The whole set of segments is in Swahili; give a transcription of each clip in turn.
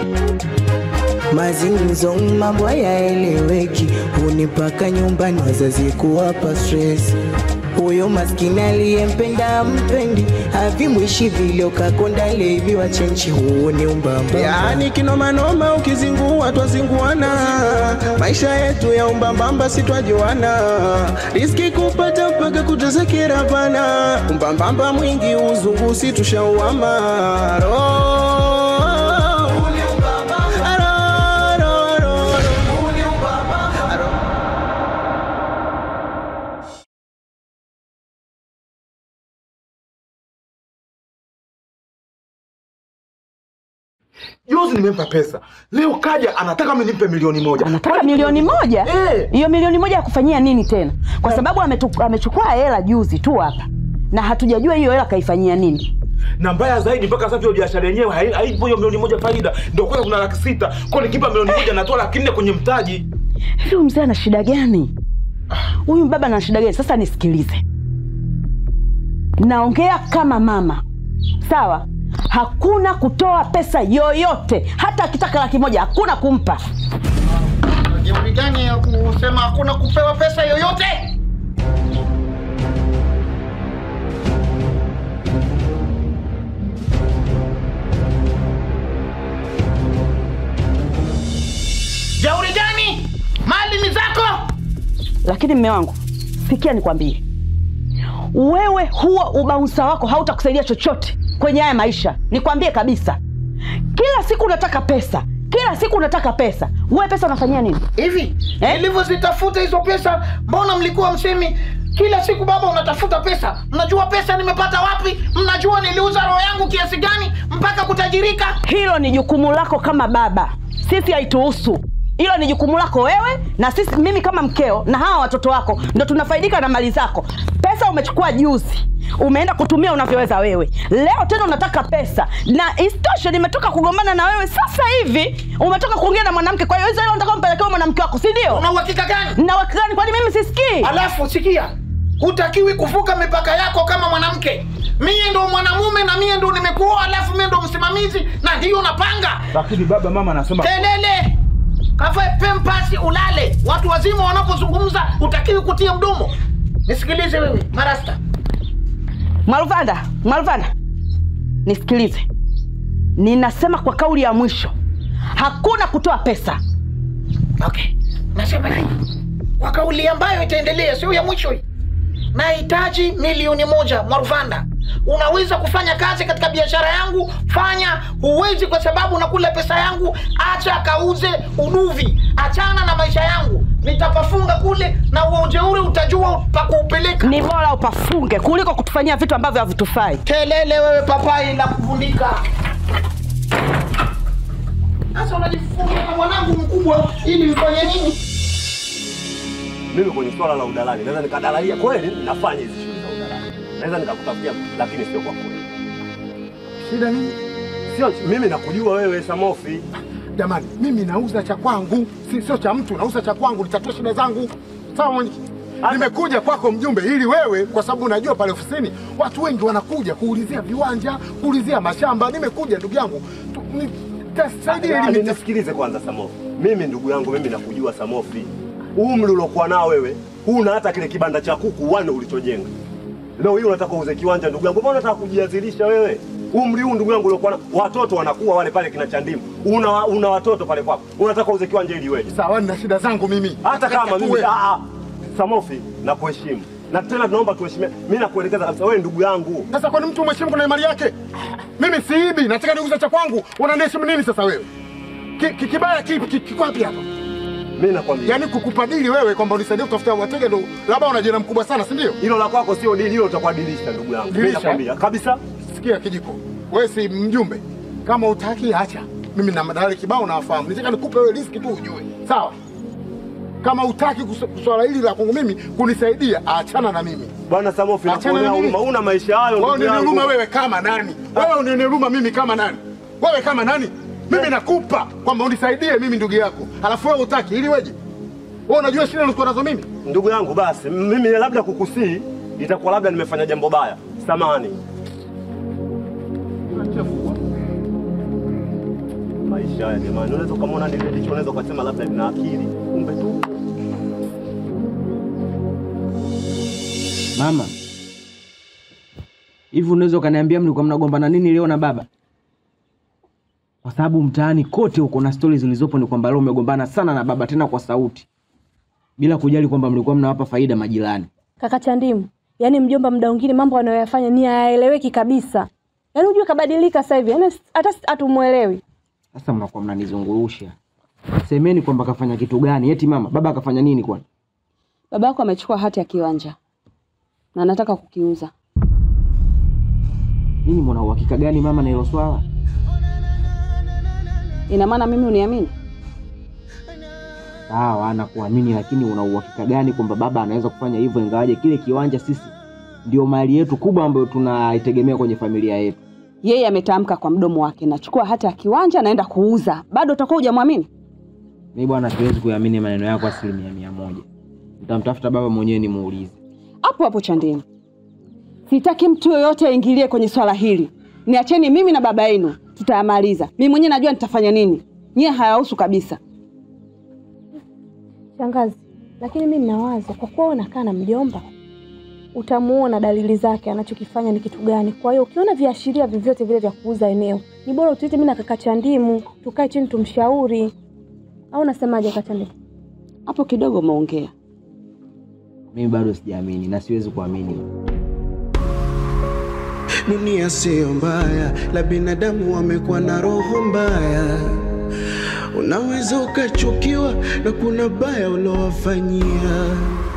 Mazingumzo mambo hayaeleweki, hunipaka nyumbani wazazi kuwapa stress. Huyo maskini aliyempenda mpendi, havimwishi vile ukakonda levi wa chenchi, huo ni umbamba. Yaani kinomanoma ukizingua twazinguana, maisha yetu ya umbambamba si twajuana, riski kupata mpaka kutazekera bana, umbambamba mwingi uzungu si tushauama Ro- Ro- ro- ro- Juzi nimempa pesa, leo kaja anataka mimi nimpe milioni moja. Anataka milioni moja? Eh. Hiyo milioni moja ya kufanyia nini tena? Kwa sababu ametu- amechukua hela juzi tu hapa na hatujajua hiyo hela kaifanyia nini. Na mbaya zaidi, mpaka sasa hiyo biashara yenyewe hai- haipo hiyo milioni moja faida, ndio kwanza kuna laki sita kwa nikipa milioni moja natoa laki nne kwenye mtaji. Hivi huyu mzee ana shida gani? Huyu baba ana shida gani? Sasa nisikilize, naongea kama mama, sawa? Hakuna kutoa pesa yoyote, hata akitaka laki moja hakuna kumpa. Jeuri gani ya kusema hakuna kupewa pesa yoyote? Jeuri gani? Mali ni zako. Lakini mme wangu, sikia nikwambie, wewe huo ubaunsa wako hautakusaidia chochote kwenye haya maisha. Nikwambie kabisa, kila siku unataka pesa, kila siku unataka pesa. Wewe pesa unafanyia nini? Hivi Eh? nilivyozitafuta hizo pesa, mbona mlikuwa msemi kila siku baba unatafuta pesa? Mnajua pesa nimepata wapi? Mnajua niliuza roho yangu kiasi gani mpaka kutajirika? Hilo ni jukumu lako kama baba, sisi haituhusu. Hilo ni jukumu lako wewe na sisi, mimi kama mkeo na hawa watoto wako ndo tunafaidika na mali zako. Pesa umechukua juzi, umeenda kutumia unavyoweza wewe. Leo tena unataka pesa, na isitoshe nimetoka kugombana na wewe sasa hivi, umetoka kuongea na mwanamke. Kwa hiyo hizo hilo unataka umpelekewe mwanamke wako, si ndio? Una uhakika gani? Na wakati kwani mimi sisikii? Alafu sikia, hutakiwi kuvuka mipaka yako kama mwanamke. Mie ndo mwanamume na mie ndo nimekuoa, alafu mie ndo msimamizi na ndiyo napanga. Lakini baba, mama anasema Kelele kavae pempasi ulale. Watu wazima wanapozungumza hutakiwi kutia mdomo. Nisikilize wewe marasta, Mwaluvanda, Mwaluvanda, nisikilize, ninasema kwa kauli ya mwisho, hakuna kutoa pesa. okay. Nasema hivi kwa kauli ambayo itaendelea, sio ya mwisho hii. Nahitaji milioni moja Maruvanda. Unaweza kufanya kazi katika biashara yangu, fanya. Huwezi kwa sababu unakula pesa yangu, acha kauze uduvi, achana na maisha yangu. Nitapafunga kule na huo ujeuri utajua pa kuupeleka. Ni bora upafunge kuliko kutufanyia vitu ambavyo havitufai. Kelele wewe papai la kuvundika. Sasa unajifunga na mwanangu mkubwa ili mfanye nini? mimi kwenye swala la udalali naweza nikadalalia kweli, nafanya hizi shughuli za udalali, naweza nikakutafutia, lakini sio kwa kweli. Shida nini? Sio mimi nakujua wewe Samofi, Jamani, mimi nauza cha kwangu, si sio cha mtu. Nauza cha kwangu, nitatue shida zangu. Sawa mwenyekiti? Nimekuja kwako mjumbe, ili wewe, kwa sababu unajua pale ofisini watu wengi wanakuja kuulizia viwanja, kuulizia mashamba. Nimekuja ndugu yangu, tu- ni- tasaidie ili Yaani nita- nisikilize kwanza Samofi, mimi ndugu yangu, mimi nakujua Samofi, umri uliokuwa nao wewe huna hata kile kibanda cha kuku wane ulichojenga. Leo hii unataka uuze kiwanja, ndugu yangu, mbona unataka kujiazirisha wewe? Umri huu ndugu yangu uliokuwa nao, watoto wanakuwa wale pale kina Chandimu, una, una watoto pale kwako, unataka uuze kiwanja ili wewe Sawa, nina shida zangu mimi. hata kama mimi Tatue. ah, ah, Samofi nakuheshimu na tena tunaomba tuheshimiane. Mimi nakuelekeza kabisa, wewe ndugu yangu, Sasa kwani mtu mheshimu kuna mali yake? Mimi siibi, nataka niuze cha kwangu. Unaniheshimu nini sasa wewe? Ki- ki- Kibaya kipi ki- kiko wapi hapa? mimi nakwambia Yaani kukupadili wewe kwamba unisaidie kutafuta wateja ndo labda una jina mkubwa sana, si ndio? hilo la kwako sio dili, hilo utakwadilisha ndugu yangu. Mimi Dirisha? nakwambia kabisa. Sikia kijiko, wewe si mjumbe. Kama utaki acha, mimi na madalali kibao nawafahamu. Nitaka nikupe wewe riski tu ujue, sawa? Kama utaki kus- swala hili la kwangu mimi kunisaidia, achana na mimi. Bwana Samofi, Achana nakuonea na mimi. huruma, una maisha hayo Wewe ndugu unanihuruma yangu. wewe kama nani? Wewe unanihuruma mimi kama nani? Wewe kama nani? Mimi nakupa kwamba unisaidie mimi ndugu yako, alafu wewe utaki ili weje? Wewe unajua shida nilikuwa nazo mimi? Ndugu yangu, basi mimi labda kukusii itakuwa labda nimefanya jambo baya, samani. Maisha maisha haya jamani. Unaweza ukamwona nile licho, unaweza ukasema labda lina akili, kumbe tu Mama, hivi unaweza ukaniambia mlikuwa mnagombana nini leo na baba? Kwa sababu mtaani kote huko na stori zilizopo ni kwamba leo umegombana sana na baba, tena kwa sauti, bila kujali kwamba mlikuwa mnawapa faida majirani. Kaka Chandimu, yaani mjomba, muda mwingine mambo anayoyafanya ni hayaeleweki kabisa. Yaani unajua kabadilika sasa hivi, yaani hata hatumuelewi. Sasa mnakuwa mnanizungurusha, semeni kwamba kafanya kitu gani? Eti mama, baba akafanya nini kwani? Baba yako amechukua hati ya kiwanja na anataka kukiuza. Nini, mwana uhakika gani mama na hilo swala? Ina maana mimi uniamini? Sawa, nakuamini, lakini una uhakika gani kwamba baba anaweza kufanya hivyo, ingawaje kile kiwanja sisi ndio mali yetu kubwa ambayo tunaitegemea kwenye familia yetu? Yeye ametamka kwa mdomo wake, nachukua hati ya kiwanja naenda kuuza. Bado utakuwa hujamwamini? Mi bwana, siwezi kuamini maneno yako asilimia mia moja. Nitamtafuta baba mwenyewe nimuulize. Hapo hapo Chandini, sitaki mtu yoyote aingilie kwenye swala hili. Niacheni mimi na baba yenu, tutayamaliza. Mimi mwenyewe najua nitafanya nini, nyie hayahusu kabisa. Shangazi, lakini mimi nina wazo, kwa kuwa unakaa na mjomba, utamuona dalili zake anachokifanya ni kitu gani. Kwa hiyo ukiona viashiria vyovyote vile vya kuuza eneo, ni bora utuite mimi na kaka Chandimu, tukae chini tumshauri. Au unasemaje kaka Chandimu? Hapo kidogo umeongea. Mimi bado sijaamini na siwezi kuamini. Dunia siyo mbaya, la binadamu wamekuwa na roho mbaya. Unaweza ukachukiwa na kuna baya ulowafanyia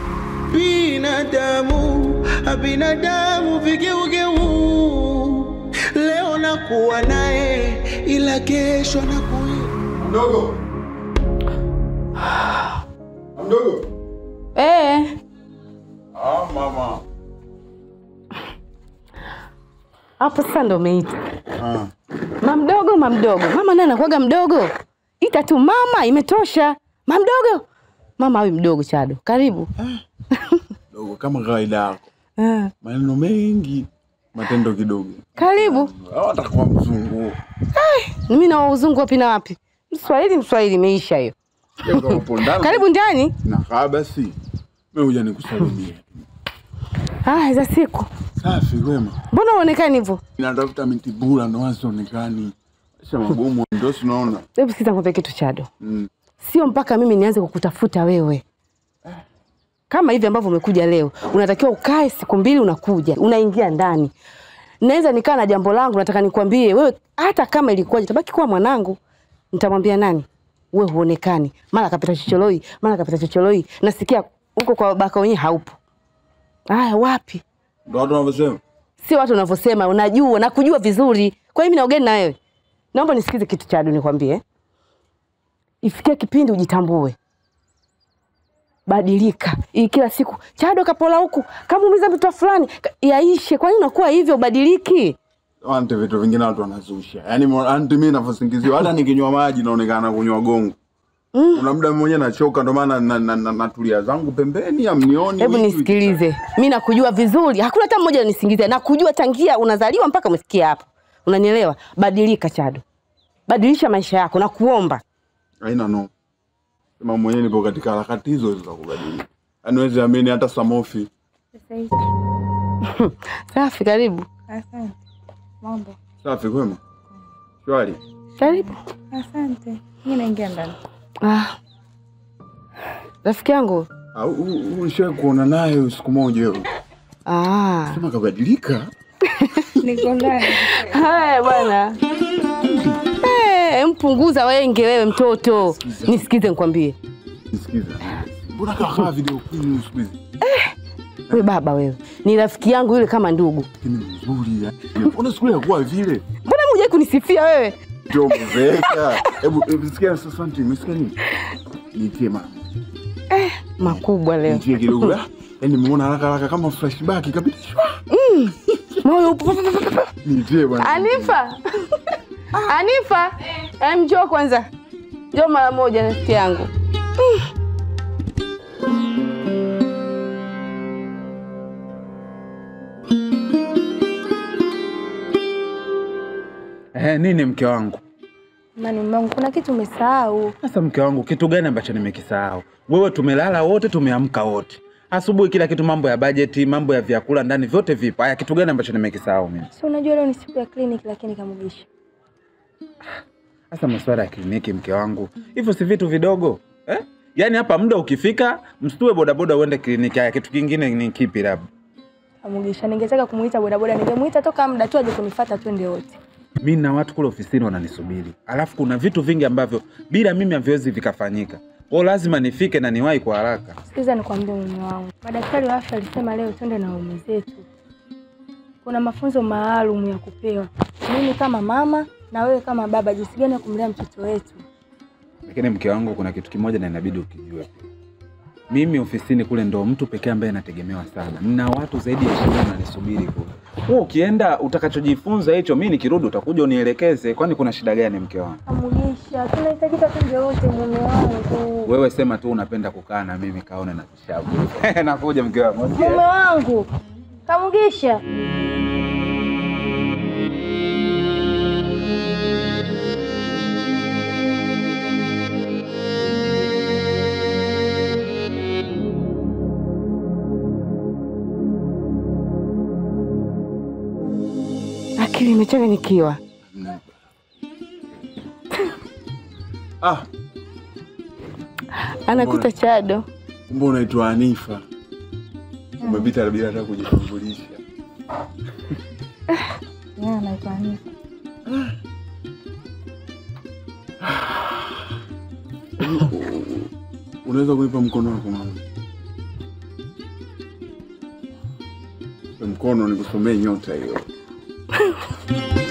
binadamu. a Binadamu vigeugeu, leo nakuwa naye, ila kesho nakuwa Mdogo. Mdogo. Eh, Ah, mama. hapo sasa ndo umeita Ah. mamdogo. Mamdogo mama naye anakuwaga mdogo, ita tu mama, imetosha. Mamdogo mama awi mdogo. Chado, karibu. Dogo kama kawaida yako. Ah, Maneno mengi, matendo kidogo. karibu. Hawatakuwa mzungu. Mimi na uzungu wapi na wapi? Mswahili, Mswahili imeisha hiyo. Leo kama upo ndani. Karibu ndani. Na kaa basi. Mimi huja nikusalimia. Ah, za siku. Safi kwema. Mbona uonekani hivyo? Natafuta miti bura ndo hazionekani. Maisha magumu ndio tunaona. Hebu sikiza nikwambie kitu Chado. Mm. Sio mpaka mimi nianze kukutafuta wewe. Kama hivi ambavyo umekuja leo, unatakiwa ukae siku mbili, unakuja unaingia ndani. Naweza nikaa na jambo langu, nataka nikwambie wewe, hata kama ilikuwaje, tabaki kuwa mwanangu. Nitamwambia nani? Wewe huonekani, mara kapita chocholoi, mara kapita chocholoi. Nasikia huko kwa babaka wenyewe haupo. Aya, wapi? Ndio watu wanavyosema. Sio watu unavyosema, unajua na kujua vizuri. Kwa hiyo mimi naongea na wewe. Naomba nisikize kitu cha Adu nikwambie. Ifikie kipindi ujitambue. Badilika. Hii kila siku Chado kapola huku, kamuumiza mtoto fulani, ka- yaishe. Kwa nini unakuwa hivyo ubadiliki? Ante vitu vingine watu wanazusha. Yaani mo- anti mimi ninavyosingiziwa hata nikinywa maji naonekana kunywa gongo. Mm. Kuna muda mwenyewe nachoka ndo maana na, na, na, natulia zangu pembeni amnioni. Hebu wiki- nisikilize. Mimi nakujua vizuri. Hakuna hata mmoja anisingizia. Nakujua tangia unazaliwa mpaka umefikia hapo. Unanielewa? Badilika Chado. Badilisha maisha yako na kuomba. Haina no. Sema mwenyewe nipo katika harakati hizo za kubadilika. Yaani huwezi amini hata Samofi. Safi, karibu. Asante. Mambo. Safi kwema. Shwari. Karibu. Asante. Mimi naingia ndani. Ah. Rafiki yangu. Ah, u- u- Ulishawahi kuona naye siku moja hiyo. Ah. Sema kabadilika. Niko ndani. Haya bwana. Eh, mpunguza wenge wewe mtoto. Nisikize nikwambie. Nisikiza. Mbona kakaa video queen siku hizi? We baba wewe. Ni rafiki yangu yule kama ndugu. Ni mzuri ya. Mbona siku ile hakuwa vile? Mbona hujai kunisifia wewe? Ndio mzeka. Hebu hebu sikia sasa anti, umesikia nini? Nitie mama. Makubwa leo. Nitie kidogo. Ah, Yaani nimeona haraka haraka kama flashback kabisa. Mm. Moyo upo. Nitie bwana. Anifa. Anifa. Eh, njoo kwanza. Njoo mara moja rafiki yangu. Mm. Eh, nini mke wangu? Mani mume wangu, kuna kitu umesahau. Sasa mke wangu, kitu gani ambacho nimekisahau? Wewe tumelala wote, tumeamka wote asubuhi, kila kitu, mambo ya bajeti, mambo ya vyakula ndani, vyote vipo. Haya, kitu gani ambacho nimekisahau mimi? Si unajua leo ni siku ya kliniki, lakini Kamugisha, Sasa masuala ya kliniki, mke wangu, hivyo si vitu vidogo eh? Yaani hapa muda ukifika, msitue bodaboda uende kliniki. Haya, kitu kingine ni kipi? Labda Kamugisha, ningetaka kumuita bodaboda, ningemuita toka muda tu aje kunifuata twende wote. mi na watu kule ofisini wananisubiri, alafu kuna vitu vingi ambavyo bila mimi haviwezi vikafanyika, kwao lazima nifike na niwahi kwa haraka. Sikiza nikwambie mume wangu, madaktari wa afya alisema leo twende na waume zetu. Kuna mafunzo maalum ya kupewa, mimi kama mama na wewe kama baba, jinsi gani ya kumlea mtoto wetu. Lakini mke wangu, kuna kitu kimoja na inabidi ukijue pia. Mimi ofisini kule ndo mtu pekee ambaye nategemewa sana, nina watu zaidi ya ishirini wananisubiri kule. Wewe ukienda, utakachojifunza hicho, mi nikirudi utakuja unielekeze. Kwani kuna shida gani, mke wangu? Kamugisha, tunahitajika twende wote mume wangu. Wewe sema tu unapenda kukaa na mimi, kaone na vishavu. Nakuja mke wangu. Mume wangu Kamugisha. Akili imechanganyikiwa. Ah, Anakuta Chado. kumbe unaitwa Hanifa. Umepita bila hata kujitambulisha. Yeye anaitwa Hanifa. Unaweza kunipa mkono wako mama? Mkono nikusomee nyota hiyo.